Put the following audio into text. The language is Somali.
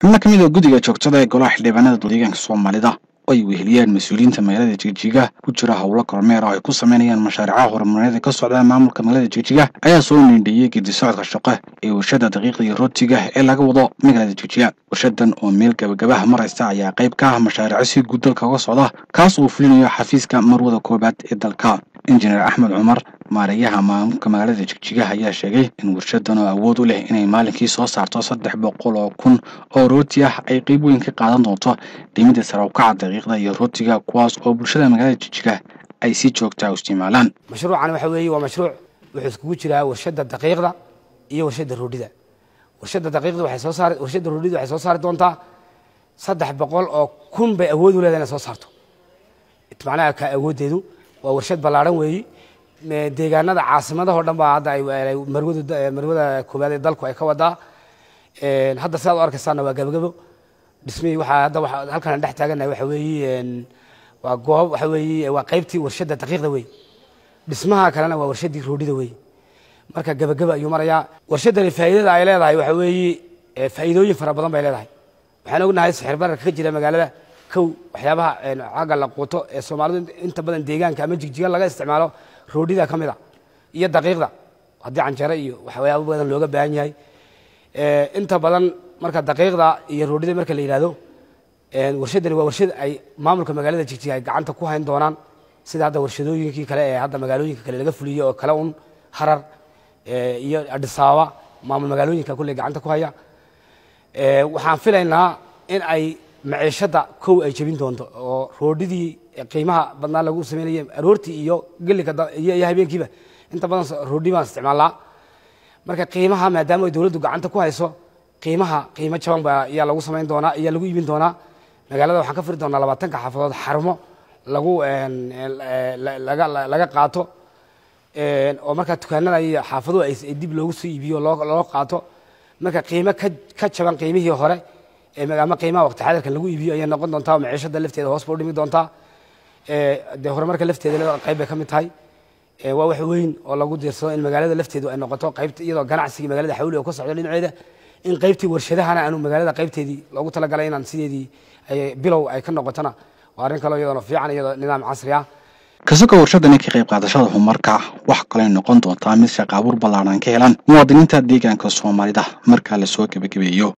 xubno ka mid a guddiga joogtada ee golaha xildhibaanada deegaanka soomaalida oo ay weheliyeen mas-uuliyiinta magaalada jigjiga ku jira howlo kormeer oo ay ku sameynayaan mashaariicaha horumarineed ee ka socda maamulka magaalada jigjiga ayaa soo niindhiyey gedi socodka shaqo ee warshada daqiiqda iyo rootiga ee laga wado magaalada jigjiga warshadan oo meel gabagabaha maraysa ayaa qayb ka ah mashaariico si guud dalka uga socda kaas uu fulinayo xafiiska marwada koobaad ee dalka injineer axmed cumar maareeyaha maamulka magaalada jigjiga ayaa sheegay in warshadan oo awood u leh inay maalinkii soo saarto saddex boqol oo kun oo rooti ah ay qeyb weyn ka qaadan doonto dhimida sarawkaca daqiiqda iyo rootiga kuwaas oo bulshada magaalada jigjiga ay si joogtaa u isticmaalaan mashruucan waxa weeye waa mashruuc wuxuu iskugu jiraa warshada daqiiqda iyo warshada roodhida warshada daqiiqda waxay soo saari warshada roodhida waxay soo saari doontaa saddex boqol oo kun bay awood u leedahay inay soo saarto macnaha ka awooddeedu waa warshad ballaadhan weeyi deegaanada caasimadaho dhan baa hadda ay marwada marwada koobaad ee dalku ay ka wadaa hadda sidaad u arkaysaana waa gabagabo dhismihii waxaa hadda waxa halkan dhex taaganahay waxa weeye waa goob waxa weeye waa qaybtii warshadda daqiiqda wey dhismaha kalena waa warshaddii roodhida wey marka gabagaba ayuu marayaa warshaddani faa'iidada ay leedahay waxa weeye faa'iidooyin fara badan bay leedahay waxaan ognahay sixir bararka ka jira magaalada kow waxyaabaha cagga la quuto ee soomaalidu inta badan deegaanka ama jigjiga laga isticmaalo roodhida ka mid a iyo daqiiqda haddii canjare iyo waxyaabo badan looga baahan yahay inta badan marka daqiiqda iyo roodhida marka la yidhahdo warshadani waa warshad ay maamulka magaalada jigjiga ay gacanta ku hayn doonaan sida hadda warshadooyinkii kale ee hadda magaalooyinka kale laga fuliyey oo kale un harar iyo adhisaaba maamul magaalooyinka kulley gacanta ku haya waxaan filaynaa in ay maciishadda kow ay jebin doonto oo roodhidii qiimaha badnaa lagu sameynaya aroortii iyo gelika iyo habeenkiiba inta badan roodhi baan isticmaalnaa marka qiimaha maadaama ay dowladdu gacanta ku hayso qiimaha qiimo jaban ba ayaa lagu samayn doonaa ayaa lagu iibin doonaa magaalada waxaan ka firi doonaa labaatanka xaafadood xarumo lagu laga qaato oo markaa dukaanada iyo xaafaduhu ay dib loogu soo iibiyo loo qaato marka qiimo ka jaban qiimihii hore ama qiimaha waqti xadirkan lagu iibiyo ayay noqon doontaa maciishada lafteeda hoos ba u dhimi doontaa dee horumarka lafteeda qayb bay ka mid tahay waa wax weyn oo lagu diirsado in magaalada lafteedu ay noqoto qaybta iyadoo ganacsigii magaalada xawli oo ka socdo dhinaceeda in qaybtii warshadahana aanu magaalada qaybteedii loogu talagalay inaan sideedii bilow ay ka noqotona waa arrin kaloo iyadoona fiican iyadoo nidaam casri ah kasagoo warshadani ka qayb qaadashada horumarka wax kaley noqon doontaa mid shaqaabuur ballaaran ka helaan muwaadiniinta deegaanka soomaalida markaa lasoo gebagabeeyo